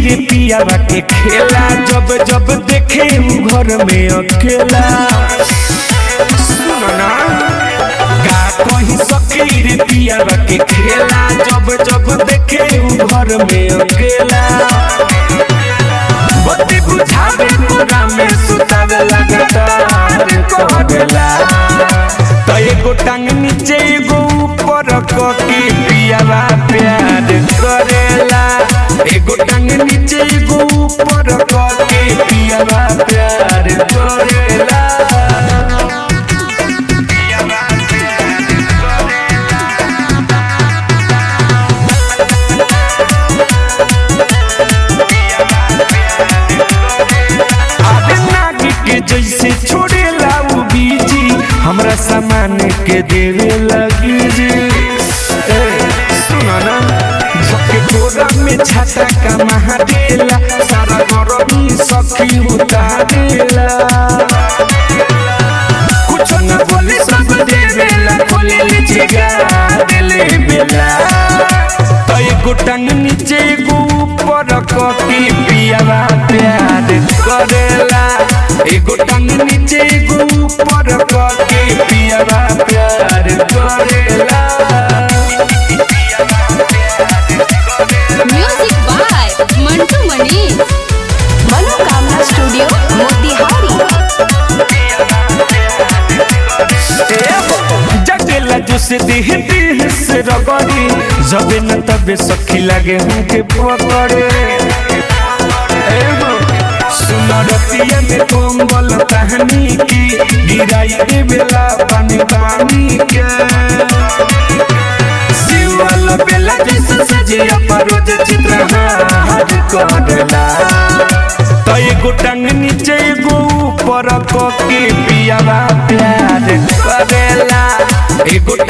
रे पियावा के खेला जब जब देखे उ घर में अकेला सुनो ना का कही सखी रे पियावा के खेला जब जब देखे उ घर में अकेला बत्ती बुझावे पूरा में सुतावे लगातार कहला तो एगो टांग नीचे एगो ऊपर कके पियावा प्यार करेला एगो टांग नीचे एगो ऊपर कके पियावा प्यार करेला पियावा प्यार आगे नागी के जैसे छोड़ेला उ बीजी हमरा सामान के देवे लगी जी ए, सुनो ना झके कोरा में छाता का महादेला सारा गरमी सखी उतारेला कुछ न बोले सब देवेला खोले ले जिगा दिले बेला तो एगो टांग नीचे एगो ऊपर कके पियावा प्यार करेला एगो टांग नीचे एगो ऊपर कके पियावा प्यार करेला म्यूजिक बाय मंटू मणि मनोकामना स्टूडियो मोतिहारी जगेला जो से देह देह से रगड़ी जबे न तबे सखी लागे हमके पकड़े एगो सुनरतिया में कोमल कहानी की गिराई के बेला पानी पानी के शिवल बेला जैसे सजिया परोज चित्रहार करेला तो एगो टांग नीचे एगो ऊपर कके पियावा प्यार करेला एगो